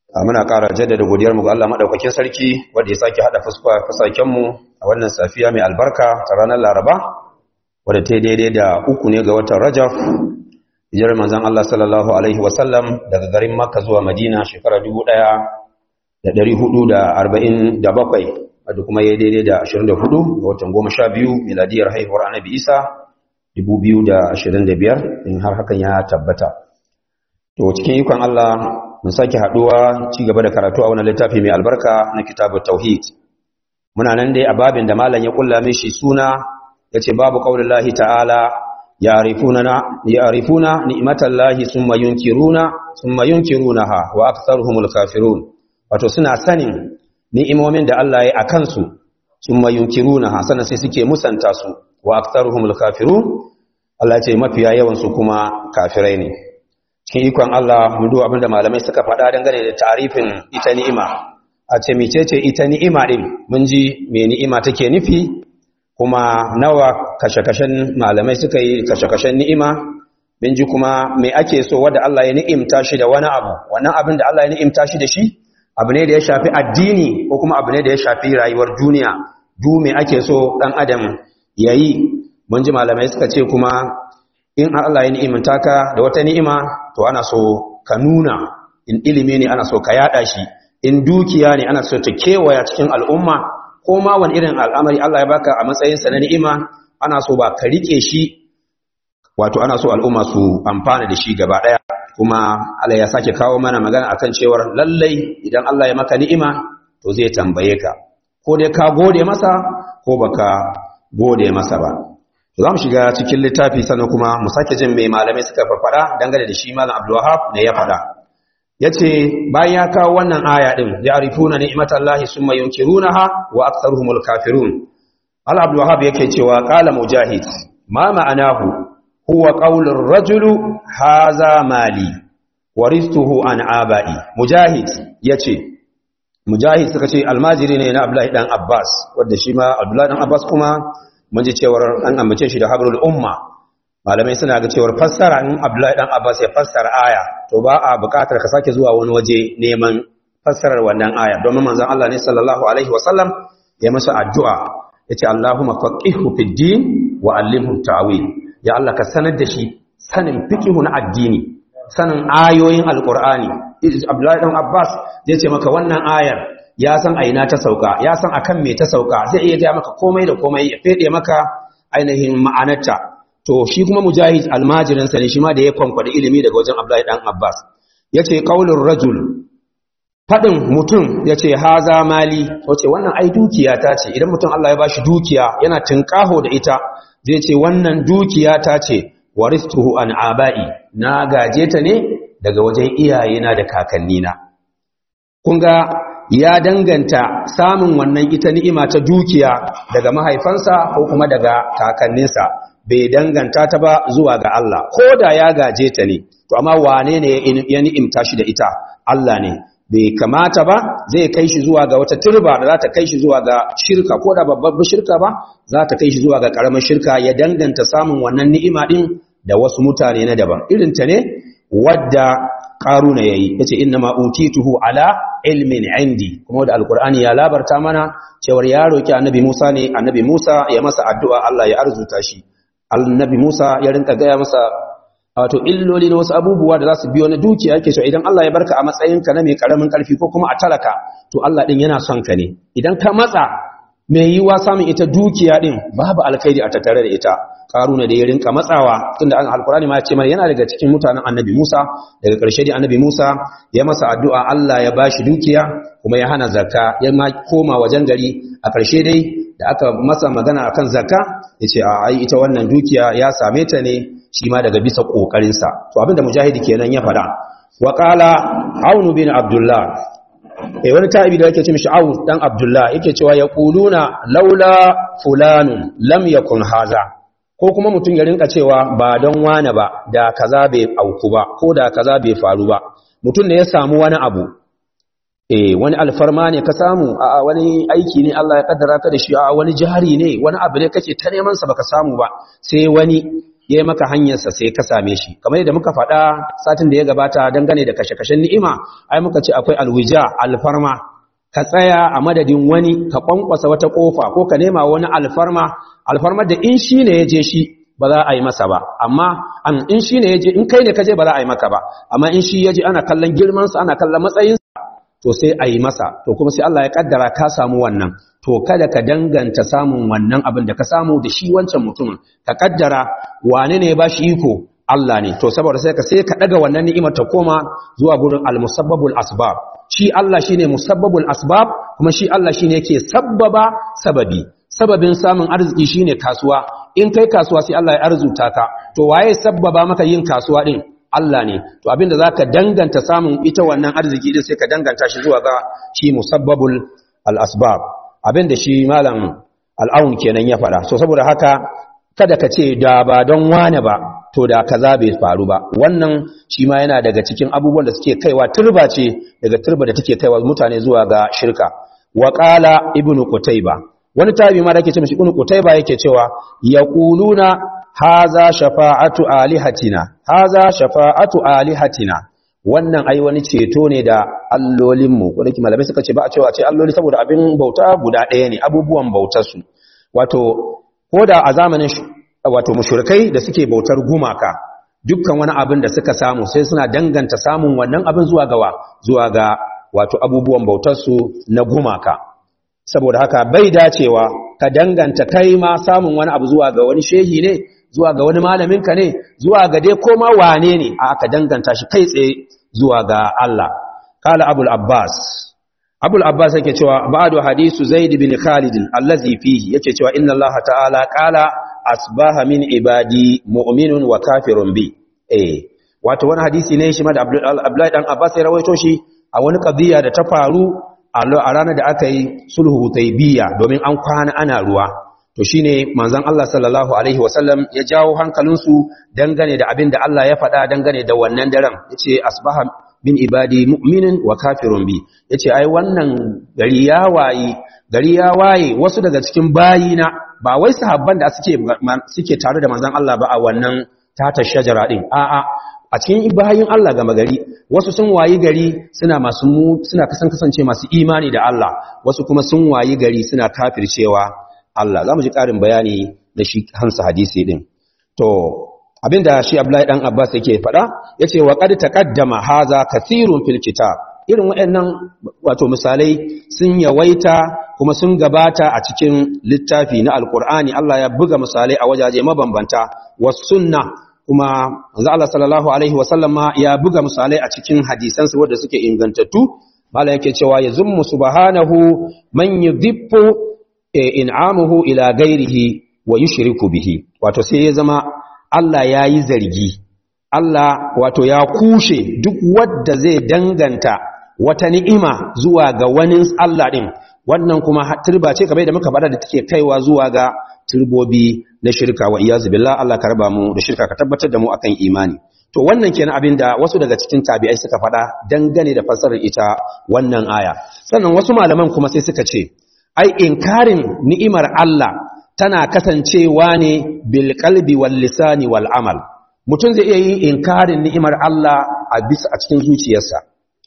muna ƙara jaddada godiyarmu ga Allah maɗaukakin sarki wanda ya sake haɗa fusakenmu a wannan safiya mai albarka ta ranar laraba wadda ta daidai da uku ne ga watan rajaf hijirar manzan Allah sallallahu alaihi wasallam daga garin makka zuwa madina shekara dubu ɗaya da ɗari hudu da arba'in da bakwai wadda kuma ya daidai da ashirin da hudu ga watan goma sha biyu miladiyar haihuwar annabi isa dubu biyu da ashirin da biyar in har hakan ya tabbata to cikin ikon Allah mun sake haduwa ci gaba da karatu a wannan littafi mai albarka na kitabut tauhid muna nan dai a babin da malam ya kulla mishi suna yace babu qaulillahi ta'ala ya'rifuna ya'rifuna ni'matallahi summa yunkiruna summa yunkirunaha wa aktharuhumul kafirun wato suna sanin ni'imomin da Allah ya akan su summa yunkirunaha sannan sai suke musanta su wa aktharuhumul kafirun Allah ya ce mafiya yawan su kuma kafirai ne cikin ikon Allah mu duba abinda malamai suka faɗa dangane da tarifin ita ni'ima a ce mecece ita ni'ima din mun ji me ni'ima take nufi kuma nawa kashe-kashen malamai suka yi kashe-kashen ni'ima mun ji kuma me ake so wanda Allah ya ni'imta shi da wani abu wannan abin da Allah ya ni'imta shi da shi abu ne da ya shafi addini ko kuma abu ne da ya shafi rayuwar duniya du me ake so dan adam yayi mun ji malamai suka ce kuma in Allah ya ni'imta ka da wata ni'ima to ana so ka nuna in ilimi ne ana so ka yada shi in dukiya ne ana so ta kewaya cikin al'umma ko ma wani irin al'amari Allah ya baka a matsayin sa na ni'ima ana so ba ka rike shi wato ana so al'umma su amfana da shi gaba daya kuma Allah ya sake kawo mana magana akan cewar lallai idan Allah ya maka ni'ima to zai tambaye ka ko dai ka gode masa ko baka gode masa ba za mu shiga cikin littafi sannan kuma mu sake jin mai malamai suka farfada dangane da shi malam abdulwahab ne ya fada ya ce bayan ya kawo wannan aya ɗin ya arifuna ni'imatallahi summa yunkirunaha wa aktsaruhumul kafirun al abdulwahab yake cewa qala mujahid ma ma'anahu huwa qaulur rajulu haza mali waristuhu an abai mujahid yace mujahid suka ce almajiri ne na abdullahi dan abbas wanda shi ma abdullahi dan abbas kuma mun ji cewar an ambace shi da habrul umma malamai suna ga cewar fassara in Abdullahi dan Abbas ya fassara aya to ba a buƙatar ka sake zuwa wani waje neman fassarar wannan aya domin manzon Allah ne sallallahu alaihi wasallam ya masa addu'a yace Allahumma faqihhu fid din wa allimhu ta'wil ya Allah ka sanar da shi sanin fiqhu na addini sanin ayoyin alqur'ani Abdullahi dan Abbas zai ce maka wannan ayar ya san aina ta sauka ya san akan me ta sauka zai iya ga maka komai da komai ya fede maka ainihin ma'anarta to shi kuma mujahid almajirin sa ne shi ma da ya kwankwada ilimi daga wajen Abdullahi dan Abbas yace qaulur rajul fadin mutum yace haza mali wace wannan ai dukiya ta ce idan mutum Allah ya bashi dukiya yana tinkaho da ita zai ce wannan dukiya ta ce waristuhu an abai na gaje ta ne daga wajen iyayena da kakannina kun ga ya danganta samun wannan ita ni'ima ta dukiya daga mahaifansa ko kuma daga kakanninsa bai danganta ta ba zuwa ga Allah ko da ya gaje ta ne to amma wane ne ya ni'imta shi da ita Allah ne bai kamata ba zai kai shi zuwa ga wata turba da za ta kai shi zuwa ga shirka ko da babbar shirka ba za ta kai shi zuwa ga karamar shirka ya danganta samun wannan ni'ima din da wasu mutane na daban irin ta ne wadda karuna yayi yace inna ma utituhu ala ilmin indi kuma da alqur'ani ya labarta mana cewar ya roki annabi Musa ne annabi Musa ya masa addu'a Allah ya arzuta shi annabi Musa ya rinka gaya masa wato illoli na wasu abubuwa da za su biyo na dukiya yake so idan Allah ya barka a matsayinka na mai karamin karfi ko kuma a talaka to Allah din yana son ka ne idan ka matsa mai yiwa samun ita dukiya din babu alkhairi a tattare da ita karuna da ya rinka matsawa tunda an alkurani ma ya ce mana yana daga cikin mutanen annabi Musa daga ƙarshe da annabi Musa ya masa addu'a Allah ya bashi dukiya kuma ya hana zakka ya ma koma wajen gari a ƙarshe dai da aka masa magana akan zakka yace a ai ita wannan dukiya ya same ta ne shi ma daga bisa kokarin sa to abinda mujahidi kenan ya faɗa wa qala aunu bin abdullah eh wani ta'ibi da yake ce mishi aun dan abdullah yake cewa yaquluna laula fulanun lam yakun haza ko kuma mutum ya rinka cewa ba don wane ba da kaza bai auku ba ko da kaza bai faru ba mutum ne ya samu wani abu eh wani alfarma ne ka samu a wani aiki ne Allah ya kaddara ka da shi a wani jihari ne wani abu ne kake ta neman sa baka samu ba sai wani ya yi maka hanyarsa sai ka same shi kamar yadda muka faɗa satin da ya gabata dangane da kashe-kashen ni'ima ai muka ce akwai alwija alfarma ka tsaya a madadin wani ka kwankwasa wata kofa ko ka nema wani alfarma alfarmar da in shi ne ya je shi ba za a yi masa ba amma an in shi ne ya je in kai ne ka je ba za a yi maka ba amma in shi ya je ana kallon girmansa ana kallon matsayinsa to sai a yi masa to kuma sai Allah ya kaddara ka samu wannan to kada ka danganta samun wannan abin da ka samu da shi wancan mutumin ka kaddara wane ne ya bashi iko Allah ne to saboda sai ka sai ka daga wannan ni'imar ta koma zuwa gurin al-musabbabul asbab shi Allah shine musabbabul asbab kuma shi Allah shine yake sabbaba sababi sababin samun arziki shine kasuwa in kai kasuwa sai Allah ya arzuta ka to waye sabbaba maka yin kasuwa din Allah ne to abinda zaka danganta samun ita wannan arziki din sai ka danganta shi zuwa ga shi musabbabul al-asbab abinda shi malam al-aun kenan ya faɗa so saboda haka kada ka ce da ba don wane ba to da kaza bai faru ba wannan shi ma yana daga cikin abubuwan da suke kaiwa turba ce daga turba da take kaiwa mutane zuwa ga shirka wa qala ibnu qutayba wani tabi ma da yake ce mishi ibnu qutayba yake cewa yaquluna haza shafa'atu alihatina haza shafa'atu alihatina wannan ai wani ceto ne da allolinmu wanda malamai suka ce ba a cewa ce alloli saboda abin bauta guda ɗaya ne abubuwan bautarsu wato ko da a zamanin wato mushrikai da suke bautar gumaka dukkan wani abin da suka samu sai suna danganta samun wannan abin zuwa gawa zuwa ga wato abubuwan bautarsu na gumaka saboda haka bai dacewa ka danganta kai ma samun wani abu zuwa ga wani shehi ne zuwa ga wani malaminka ne zuwa ga dai koma wane ne a aka danganta shi kai tsaye zuwa ga Allah kala abul abbas abul abbas yake cewa ba'du hadisu zaid bin khalid allazi fihi yake cewa inna allaha ta'ala qala asbaha min ibadi mu'minun wa kafirun bi eh wato wani hadisi ne shi ma da abdullahi dan abbas ya rawaito shi a wani qadiya da ta faru a ranar da aka yi sulhu hudaybiya domin an kwana ana ruwa to shine manzon Allah sallallahu alaihi wasallam ya jawo hankalinsu dangane da abin da Allah ya faɗa dangane da wannan daren yace asbaha min ibadi mu'minin wa kafirun bi yace ai wannan gari ya waye gari ya waye wasu daga cikin bayina ba wai sahabban da suke suke tare da manzon Allah ba a wannan tata shajara din a'a a cikin bayin Allah gama gari wasu sun wayi gari suna masu suna kasan kasance masu imani da Allah wasu kuma sun wayi gari suna kafircewa Allah za mu ji ƙarin bayani da shi hansa hadisi ɗin. To, abinda shi Abdullahi ɗan Abbas yake faɗa, ya ce, wa ƙad taƙaddama haza kathirun fil kitab. Irin waɗannan wato misalai sun yawaita kuma sun gabata a cikin littafi na Alƙur'ani, Allah ya buga misalai a wajaje mabambanta, wasu sunna kuma manzo Allah sallallahu alaihi wasallam ma ya buga misalai a cikin hadisansa wanda suke ingantattu. Mala yake cewa ya zummu subhanahu man yudhibbu in'amuhu ila gairihi wa yushriku bihi wato sai ya zama Allah ya yi zargi Allah wato ya kushe duk wadda zai danganta wata ni'ima zuwa ga wani Allah din wannan kuma turba ce kamar da muka bada da take kaiwa zuwa ga turbobi na shirka wa iyazu billah Allah ka raba mu da shirka ka tabbatar da mu akan imani to wannan kenan abin da wasu daga cikin tabi'ai suka faɗa dangane da fassarar ita wannan aya sannan wasu malaman kuma sai suka ce ai inkarin ni'imar Allah tana kasancewa ne bil qalbi wal lisani wal amal mutum zai iya yin inkarin ni'imar Allah a bisa a cikin zuciyarsa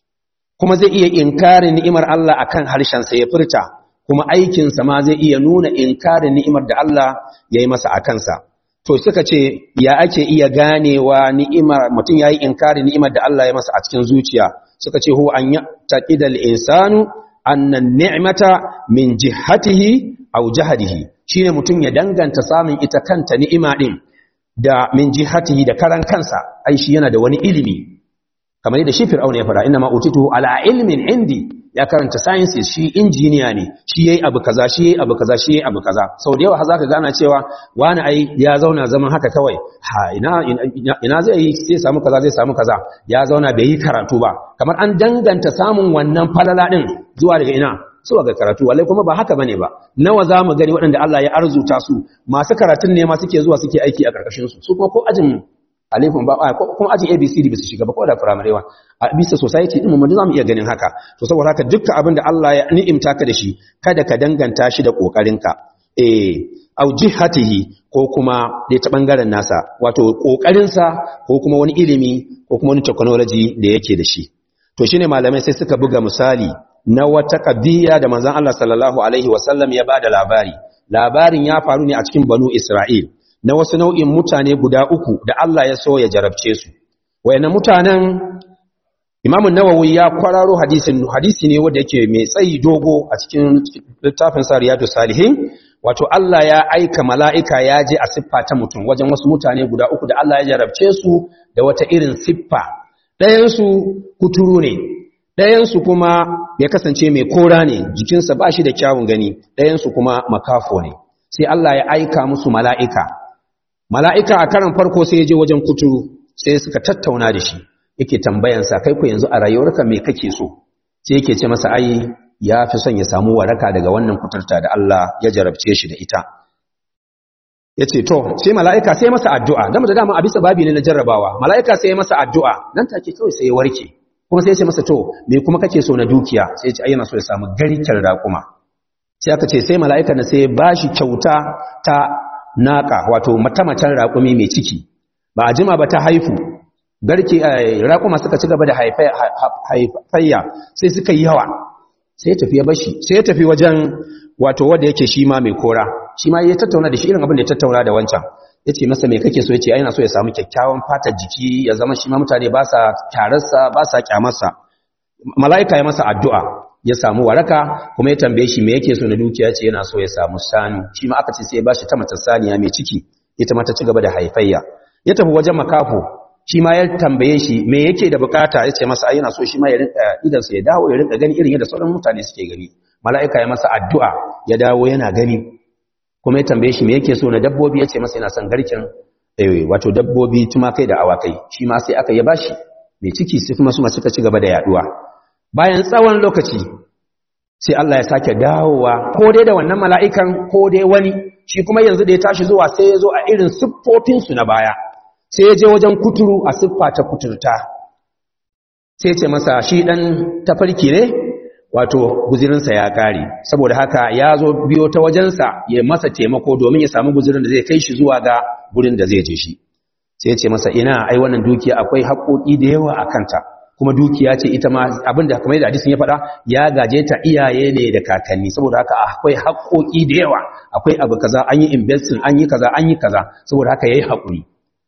kuma zai iya inkarin ni'imar Allah akan harshen sa ya furta kuma aikin sa ma zai iya nuna inkarin ni'imar da Allah yayi masa akan sa to suka ce ya ake iya ganewa ni'imar mutum yayi inkarin ni'imar da Allah ya masa a cikin zuciya suka ce huwa an yaqidal insanu annan ni'mata min jihatihi aw jahadihi shine mutum ya danganta samun ita kanta ni'ima din da min jihatihi da karan kansa ai shi yana da wani ilimi kamar yadda shi fir'auna ya fara inna ma utitu ala ilmin indi ya karanta sciences shi injiniya ne shi yayi abu kaza shi yayi abu kaza shi yayi abu kaza sau da yawa har zaka gana cewa wani ai ya zauna zaman haka kawai ha ina ina zai yi sai samu kaza zai samu kaza ya zauna bai yi karatu ba kamar an danganta samun wannan falala din zuwa daga ina zuwa ga karatu wallahi kuma ba haka bane ba nawa za mu gani waɗanda Allah ya arzuta su masu karatun ne ma suke zuwa suke aiki a karkashin su su kuma ko ajin alifin ba ko kuma ajin abcd ba su shiga ba ko da primary one a bisa society din mu mun zamu iya ganin haka to saboda haka dukkan abin da Allah ya ni'imta ka da shi kada ka danganta shi da kokarinka eh au jihatihi ko kuma dai ta bangaren nasa wato kokarinsa ko kuma wani ilimi ko kuma wani technology da yake da shi to shine malamai sai suka buga misali na wata kabiya da manzon Allah sallallahu alaihi wasallam ya bada labari labarin ya faru ne a cikin banu Isra'il na wasu nau'in mutane guda uku da Allah ya so ya jarabce su wayannan mutanen Imam Nawawi ya kwararo hadisin hadisi ne wanda yake mai tsayi dogo a cikin littafin sa Riyadus Salihin wato Allah ya aika mala'ika ya je a siffa ta mutum wajen wasu mutane guda uku da Allah ya jarabce su da wata irin siffa ɗayansu kuturu ne ɗayansu kuma ya kasance mai kora ne jikinsa ba shi da kyawun gani ɗayansu kuma makafo ne sai Allah ya aika musu mala'ika mala'ika a karan farko sai ya je wajen kuturu sai suka tattauna da shi yake tambayansa kai ku yanzu a rayuwarka me kake so sai yake ce masa ai ya fi son ya samu waraka daga wannan kuturta da Allah ya jarabce shi da ita ya ce to sai mala'ika sai masa addu'a dama da dama a bisa babi ne na jarrabawa mala'ika sai masa addu'a nan take kawai sai ya warke kuma sai ya ce masa to me kuma kake so na dukiya sai ya ce ayyana so ya samu garken raƙuma sai aka ce sai mala'ika na sai ba shi kyauta ta naƙa wato matamacin raƙumi mai ciki ba a jima ba ta haifu garke raƙuma suka ci gaba da haifayya sai suka yi yawa sai ya tafi ya bashi sai ya tafi wajen wato wanda yake shi ma mai kora shi ma ya tattauna da shi irin abin da ya tattauna da wancan ya ce masa mai kake so ya ce yana so ya samu kyakkyawan fatar jiki ya zama shi ma mutane ba sa kyararsa ba sa kyamarsa mala'ika ya masa addu'a ya samu waraka kuma ya tambaye shi me yake so na dukiya ce yana so ya samu sanu shi ma aka ce sai ya bashi ta mata saniya mai ciki ita ma ta ci gaba da haifayya ya tafi wajen makafo shi ma ya tambaye shi me yake da bukata ya ce masa ai yana so shi ma ya rinka idansa ya dawo ya rinka gani irin yadda sauran mutane suke gani mala'ika ya masa addu'a ya dawo yana gani kuma ya tambaye shi me yake so na dabbobi ya ce masa yana son garken wato dabbobi tumakai da awakai shi ma sai aka ya bashi mai ciki sai kuma su ma suka ci gaba da yaduwa bayan tsawon lokaci sai Allah ya sake dawowa ko dai da wannan mala'ikan ko dai wani shi kuma yanzu da ya tashi zuwa sai ya zo a irin siffofinsu na baya sai ya je wajen kuturu a siffa ta kuturta sai ce masa shi ɗan tafarki ne wato guzirinsa ya ƙare saboda haka ya zo biyo ta wajensa ya masa taimako domin ya samu guzirin da zai kai shi zuwa ga gurin da zai je shi sai ce masa ina ai wannan dukiya akwai haƙoƙi da yawa a kanta kuma dukiya ce ita ma abinda kamar yadda hadisin ya faɗa ya gaje ta iyaye ne da kakanni saboda haka akwai haƙoƙi da yawa akwai abu kaza an yi investing an yi kaza an yi kaza saboda haka yayi haƙuri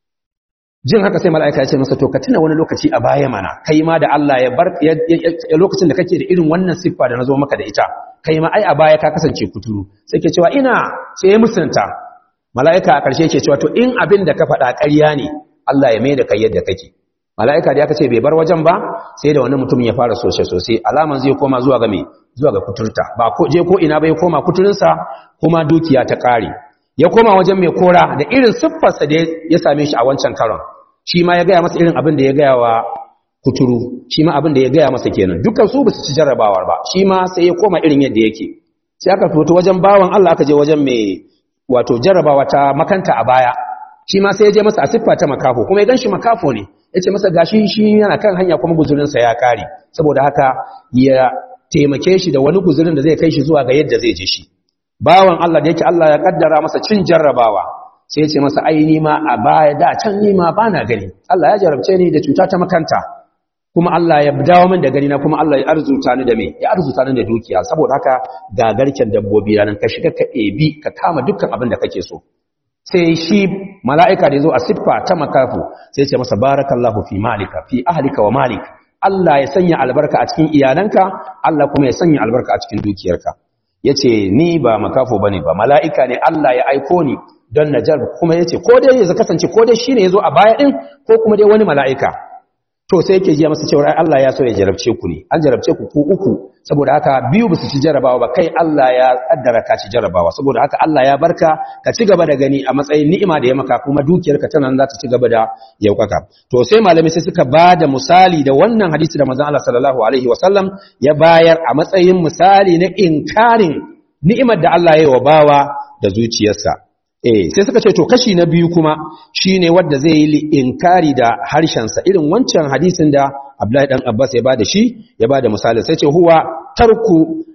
jin haka sai mala'ika ya ce masa to ka tuna wani lokaci a baya mana kai ma da Allah ya bar lokacin da kake da irin wannan siffa da nazo maka da ita kai ma ai a baya ka kasance kuturu sai ke cewa ina sai ya musunta mala'ika a ƙarshe ke cewa to in abin da ka faɗa ƙarya ne Allah ya mai da kai yadda kake mala'ika da aka ce bai bar wajen ba sai da wani mutum ya fara sosai sosai alaman zai koma zuwa ga me zuwa ga kuturta ba ko je ko ina bai koma kuturinsa kuma dukiya ta ƙare ya koma wajen mai kora da irin siffarsa da ya same shi a wancan karon shi ma ya gaya masa irin abin da ya gaya wa kuturu shi ma abin da ya gaya masa kenan dukkan su ba su ci jarrabawar ba shi ma sai ya koma irin yadda yake sai aka fito wajen bawan Allah aka je wajen mai wato jarrabawa ta makanta a baya shi ma sai ya je masa a siffa ta makafo kuma ya ganshi makafo ne ya ce masa gashi shi yana kan hanya kuma guzurinsa ya kare saboda haka ya taimake shi da wani guzurin da zai kai shi zuwa ga yadda zai je shi bawan Allah da yake Allah ya kaddara masa cin jarrabawa sai ya ce masa ai ni ma a baya da can ni ma bana gani Allah ya jarabce ni da cuta ta makanta kuma Allah ya dawo min da gani na kuma Allah ya arzuta ni da me ya arzuta ni da dukiya saboda haka ga garken dabbobi nan ka shiga ka ebi ka kama dukkan abin da kake so sai shi mala'ika da yazo a siffa ta makafu sai ya ce masa barakallahu fi malika fi ahlika wa malik Allah ya sanya albarka a cikin iyalanka Allah kuma ya sanya albarka a cikin dukiyarka ya ce ni ba makafo ba ne ba mala'ika ne Allah ya aiko ni don na jar kuma ya ce ko dai ya kasance ko dai shi ne ya zo a baya ɗin ko kuma dai wani mala'ika to sai yake jiya masa cewar Allah ya so ya jarabce ku ne an jarabce ku ku uku saboda haka biyu ba su ci jarabawa ba kai Allah ya kaddara ka ci jarabawa saboda haka Allah ya barka ka ci gaba da gani a matsayin ni'ima da ya maka kuma dukiyarka tana za ta ci gaba da yaukaka to sai malami sai suka ba da misali da wannan hadisi da manzon Allah sallallahu alaihi wasallam ya bayar a matsayin misali na inkarin ni'imar da Allah ya yi wa bawa da zuciyarsa eh sai suka ce to kashi na biyu kuma shine wanda zai yi inkari da harshensa irin wancan hadisin da Abdullahi dan Abbas ya bada shi ya bada misali sai ce huwa tarku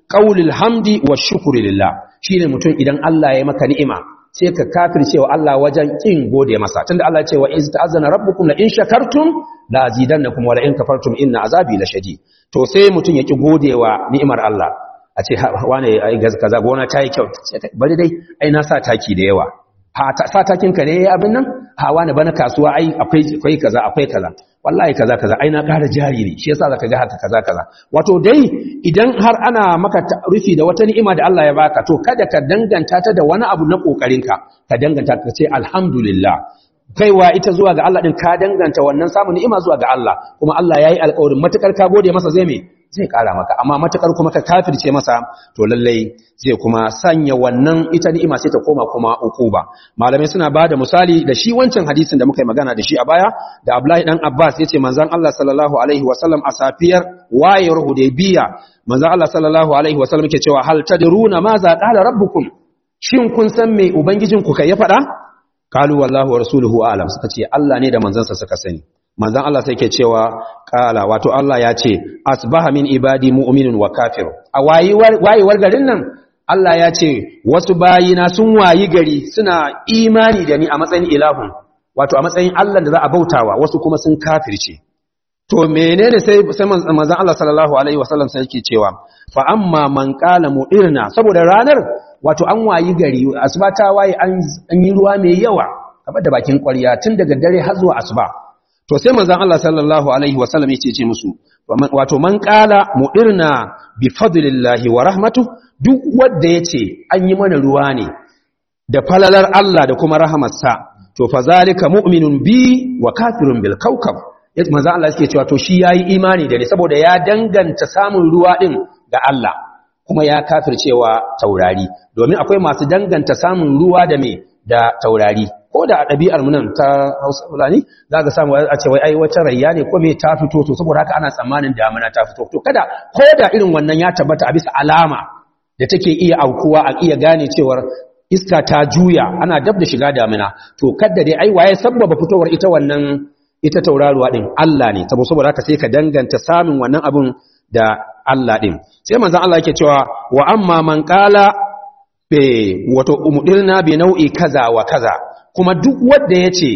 qaulul hamdi wa shukri lillah shine mutum idan Allah ya maka ni'ima sai ka kafircewa Allah wajen kin gode masa tunda Allah ya ce wa iz ta'azzana rabbukum la in shakartum la azidannakum wa la in kafartum inna azabi lashadid to sai mutum ya ki godewa ni'imar Allah a ce wane ai kaza gona ta yi kyau bari dai ai na sa taki da yawa ha sa takin ka ne abin nan ha wani bana kasuwa ai akwai akwai kaza akwai kaza wallahi kaza kaza ai na ƙara jari ne shi yasa zaka ga haka kaza kaza wato dai idan har ana maka rufi da wata ni'ima da Allah ya baka to kada ka danganta ta da wani abu na kokarin ka ka danganta ka ce alhamdulillah kaiwa ita zuwa ga Allah din ka danganta wannan samun ni'ima zuwa ga Allah kuma Allah yayi alƙawarin matakar ka gode masa zai me zai kara maka amma matakar kuma ka kafirce masa to lallai zai kuma sanya wannan ita ni'ima sai ta koma kuma ukuba malamai suna bada misali da shi wancan hadisin da muka yi magana da shi a baya da Abdullahi dan Abbas yace manzon Allah sallallahu alaihi wasallam a safiyar wayar Hudaybiya manzon Allah sallallahu alaihi wasallam yake cewa hal tadruna ma za qala rabbukum shin kun san me ubangijinku kai ya faɗa kalu wallahu wa rasuluhu a'lam suka ce Allah ne da manzansa suka sani manzan Allah sai ke cewa kala wato Allah ya ce asbaha min ibadi mu'minun wa kafir a wayewar garin nan Allah ya ce wasu bayina sun wayi gari suna imani da ni a matsayin ilahun wato a matsayin Allah da za a bautawa wasu kuma sun kafirce to menene sai sai manzan Allah sallallahu alaihi wasallam sai yake cewa fa amma man qala mu'irna saboda ranar wato an wayi gari asuba ta waye an yi ruwa mai yawa kamar da bakin ƙwarya tun daga dare har zuwa asuba to sai manzon Allah sallallahu alaihi wasallam yake ce musu wato man qala mudirna bi fadlillahi wa rahmatu duk wanda yace an yi mana ruwa ne da falalar Allah da kuma rahamarsa to fa zalika mu'minun bi wa kafirun bil kawkab yace manzon Allah yake cewa to shi yayi imani da ni saboda ya danganta samun ruwa din ga Allah kuma ya kafircewa taurari domin akwai masu danganta samun ruwa da me da taurari ko da a ɗabi'ar mu nan ta Hausa Fulani za ka samu a ce wai ai wata rayya ne ko me ta fito to saboda haka ana tsammanin damuna ta fito to kada ko da irin wannan ya tabbata a bisa alama da take iya aukuwa a iya gane cewar iska ta juya ana dab da shiga damuna to kada dai ai waye sabbaba fitowar ita wannan ita tauraruwa din Allah ne saboda haka sai ka danganta samun wannan abun da Allah din sai manzon Allah yake cewa wa amma man qala be wato umudirna bi nau'i kaza wa kaza kuma duk wanda yace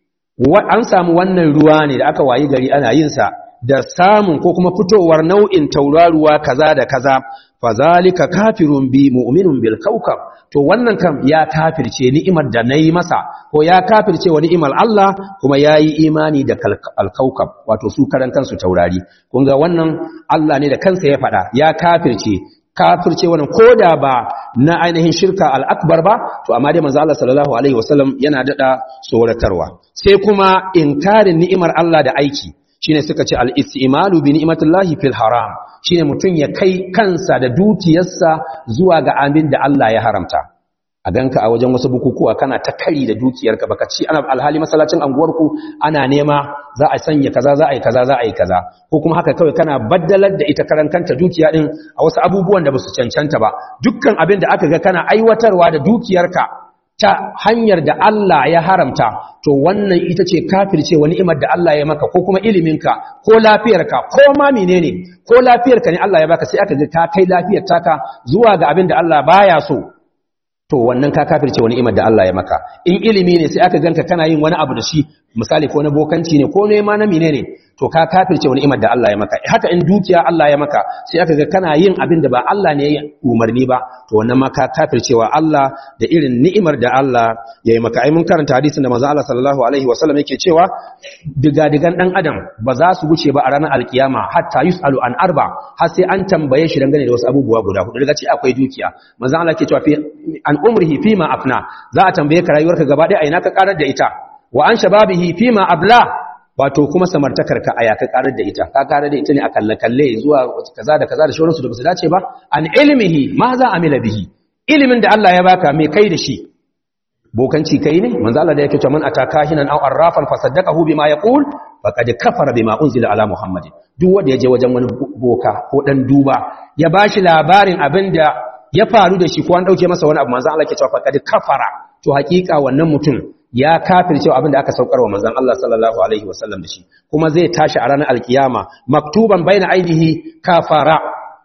an samu wannan ruwa ne da aka wayi gari ana yin sa da samun ko kuma fitowar nau'in tauraruwa kaza da kaza fazalika kafirun bi mu'minun bil kawkab to wannan kam ya kafirce ni'imar da nayi masa ko ya kafirce wa ni'imar Allah kuma yayi imani da al-kawkab wato su karan kansu taurari kun ga wannan Allah ne da kansa ya faɗa ya kafirce kafirce wannan koda ba na ainihin shirka al-akbar ba to amma dai manzo Allah sallallahu alaihi wasallam yana dada tsoratarwa sai kuma inkarin ni'imar Allah da aiki shine suka ce al-istimalu bi ni'matillahi fil haram shine mutun ya kai kansa da dukiyarsa zuwa ga abin da Allah ya haramta a ganka a wajen wasu bukukuwa kana ta kari da dukiyarka baka ci ana alhali masallacin anguwarku ana nema za a sanya kaza za a yi kaza za a yi kaza ko kuma haka kawai kana baddalar da ita karan kanta dukiya din a wasu abubuwan da basu cancanta ba dukkan abin da aka ga kana aiwatarwa da dukiyarka ta hanyar da Allah ya haramta to wannan ita ce kafirce wa ni'imar da Allah ya maka ko kuma iliminka ko lafiyarka ko ma menene ko lafiyarka ne Allah ya baka sai aka ga ka kai lafiyar taka zuwa ga abin da Allah baya so to wannan ka kafirce wa ni'imar da Allah ya maka in ilimi ne sai aka ganka kana yin wani abu da shi misali ko na bokanci ne ko nema na menene to ka kafirce wa ni'imar da Allah ya maka haka in dukiya Allah ya maka sai aka ga kana yin abin da ba Allah ne ya umarni ba to wannan ma ka kafirce wa Allah da irin ni'imar da Allah ya yi maka ai mun karanta hadisin da manzo Allah sallallahu alaihi wasallam yake cewa diga-digan dan adam ba za su guce ba a ranar alkiyama hatta yusalu an arba har sai an tambaye shi dangane da wasu abubuwa guda hudu daga ci akwai dukiya manzo Allah yake cewa fi an umrihi fima afna za a tambaye ka rayuwarka gaba ɗaya a ina ka karar da ita wa an shababihi fima abla wato kuma samartakar ka aya ka karar da ita ka karar da ita ne a kalle kalle zuwa kaza da kaza da shauransu da basu dace ba an ilmihi ma za amila bihi ilimin da Allah ya baka me kai da shi bokanci kai ne manzo Allah da yake cewa man ataka hinan aw arrafan fasaddaqahu bima yaqul faqad kafara bima unzila ala muhammad duk wanda yaje wajen wani boka ko dan duba ya bashi labarin abinda ya faru da shi ko an dauke masa wani abu manzo Allah yake cewa faqad kafara to hakika wannan mutum ya kafirce abinda aka saukar wa manzon Allah sallallahu alaihi wasallam da shi kuma zai tashi a ranar alkiyama maktuban baina aidihi kafara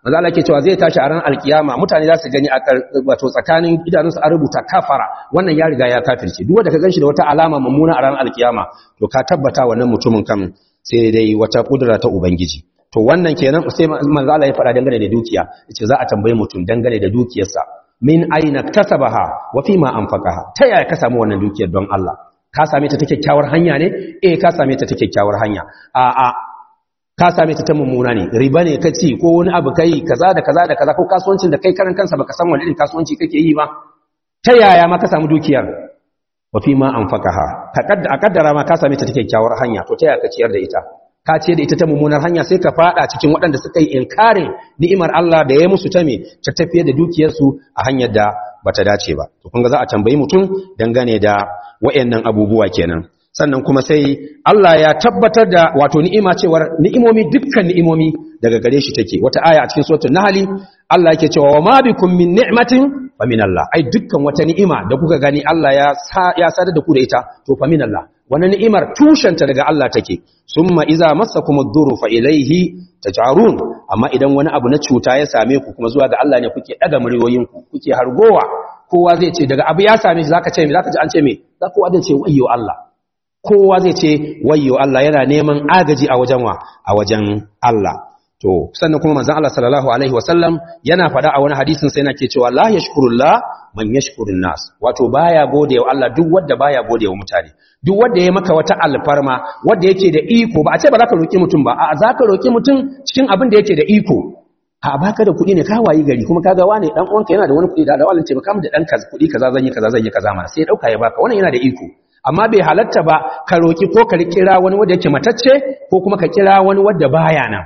manzo Allah ke cewa zai tashi a ran alkiyama mutane za su gani a wato tsakanin idanunsu an rubuta kafara wannan ya riga ya kafirce duk wanda ka ganshi da wata alama mummuna a ran alkiyama to ka tabbata wannan mutumin kan sai dai wata kudura ta ubangiji to wannan kenan sai manzo Allah ya faɗa dangane da dukiya yace za a tambaye mutum dangane da dukiyarsa min aina kasabaha wa fi ma anfaqaha ta yaya ka samu wannan dukiyar don Allah ka same ta ta kyakkyawar hanya ne eh ka same ta ta kyakkyawar hanya a a ka same ta ta mummuna ne riba ne ka ci ko wani abu kai kaza da kaza da kaza ko kasuwancin da kai karan kansa baka san wani irin kasuwanci kake yi ba ta yaya ma ka samu dukiyar wa fi ma anfaqaha ka kaddara kaddara ma ka same ta ta kyakkyawar hanya to ta yaya ka ciyar da ita ka ce da ita ta mummunar hanya sai ka fada cikin waɗanda suka yi inkarin ni'imar Allah da ya musu ta me ta tafiye da dukiyarsu a hanyar da bata dace ba to kun ga za a tambayi mutum dangane da wayannan abubuwa kenan sannan kuma sai Allah ya tabbatar da wato ni'ima cewar ni'imomi dukkan ni'imomi daga gare shi take wata aya a cikin suratul nahl Allah yake cewa wa ma bikum min ni'matin fa min Allah ai dukkan wata ni'ima da kuka gani Allah ya ya sadar da ku da ita to fa min Allah wannan ni'imar tushenta daga Allah take summa iza massakumud duru fa ilayhi taj'arun amma idan wani abu na cuta ya same ku kuma zuwa ga Allah ne kuke daga muryoyin ku kuke hargowa kowa zai ce daga abu ya same shi zaka ce me zaka ji an ce me za kowa zai ce wayyo Allah kowa zai ce wayyo Allah yana neman agaji a wajen wa a wajen Allah to sannan kuma manzon Allah sallallahu alaihi wasallam yana faɗa a wani hadisin sai yana ke cewa la yashkurullah man yashkurun nas wato baya godewa Allah duk wanda baya godewa mutane duk wanda ya maka wata alfarma wanda yake da iko ba a ce ba za ka roki mutum ba a za ka roki mutum cikin abin da yake da iko a baka da kuɗi ne ka wayi gari kuma kaga wane dan uwanka yana da wani kuɗi da Allah ce baka mu da dan kuɗi kaza zan yi kaza zan yi kaza ma sai ya dauka ya baka wannan yana da iko amma bai halatta ba ka roki ko ka kira wani wanda yake matacce ko kuma ka kira wani wanda baya nan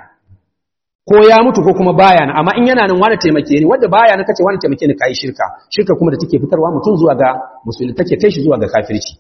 ko ya mutu ko kuma baya nan amma in yana nan wani taimake ni wanda baya nan kace wani taimake ni kai shirka shirka kuma da take fitarwa mutum zuwa ga musulmi take kai shi zuwa ga kafirci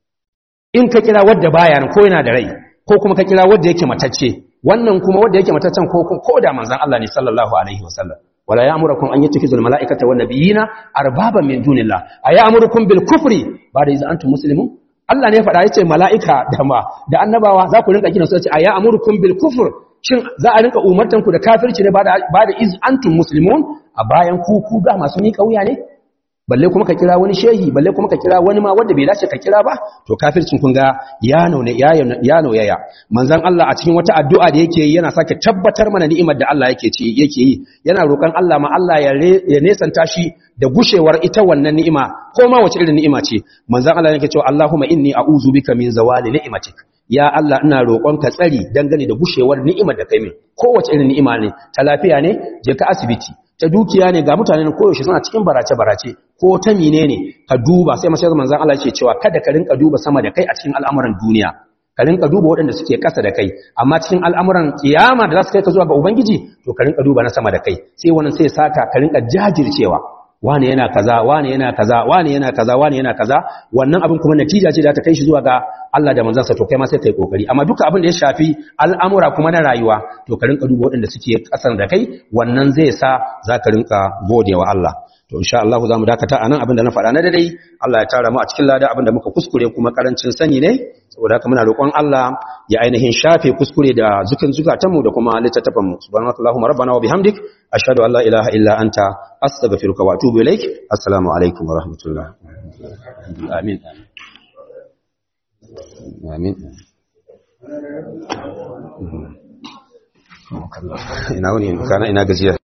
in ka kira wanda baya nan ko yana da rai ko kuma ka kira wanda yake matacce wannan kuma wanda yake mataccen ko ko da manzon Allah ne sallallahu alaihi wasallam wala ya'murukum an yattakhizul mala'ikata wan nabiyina arbaban min dunillah ayamurukum bil kufri ba'da idza antum muslimun Allah ne ya faɗa yace mala'ika da ma da annabawa za ku rinka kiran su yace ayamurukum bil kufr shin za a rinka umartan ku da kafirci ne ba da iz antum muslimun a bayan ku ku ga masu mika wuya ne balle kuma ka kira wani shehi balle kuma ka kira wani ma wanda bai dace ka kira ba to kafircin kun ga ya nauna ya nauyaya manzon Allah a cikin wata addu'a da yake yi yana sake tabbatar mana ni'imar da Allah yake ci yake yi yana roƙon Allah ma Allah ya ya nesanta shi da gushewar ita wannan ni'ima ko ma wace irin ni'ima ce manzon Allah yake cewa Allahumma inni a'udhu bika min zawali ni'matik ya Allah ina roƙon ka tsari dangane da gushewar ni'imar da kai min kowace irin ni'ima ne ta lafiya ne je ka asibiti ta dukiya ne ga mutane koyaushe suna cikin barace-barace ko ta mine ne ka duba sai masu manzan Allah ce cewa kada ka rinka duba sama da kai a cikin al'amuran duniya ka rinka duba waɗanda suke ƙasa da kai amma cikin al'amuran kiyama da za su kai ka zuwa ga ubangiji to ka rinka duba na sama da kai sai wannan sai saka ka rinka jajircewa wane yana kaza wane yana kaza wane yana kaza wane yana kaza wannan abin kuma natija ce da ta kai shi zuwa ga Allah da manzansa to kai ma sai kai kokari amma duka abin da ya shafi al'amura kuma na rayuwa to ka rinka duba waɗanda suke ƙasar da kai wannan zai sa za ka rinka godewa Allah to insha Allah za mu dakata anan abin da na faɗa na dai Allah ya tara mu a cikin lada abin da muka kuskure kuma karancin sani ne saboda haka muna roƙon Allah ya ainihin shafe kuskure da zukin zukatanmu da kuma littattafan mu subhanakallahumma rabbana wa bihamdik ashhadu an la ilaha illa anta astaghfiruka wa atubu ilaik assalamu alaikum wa rahmatullah amin amin ina wani kana ina gajiya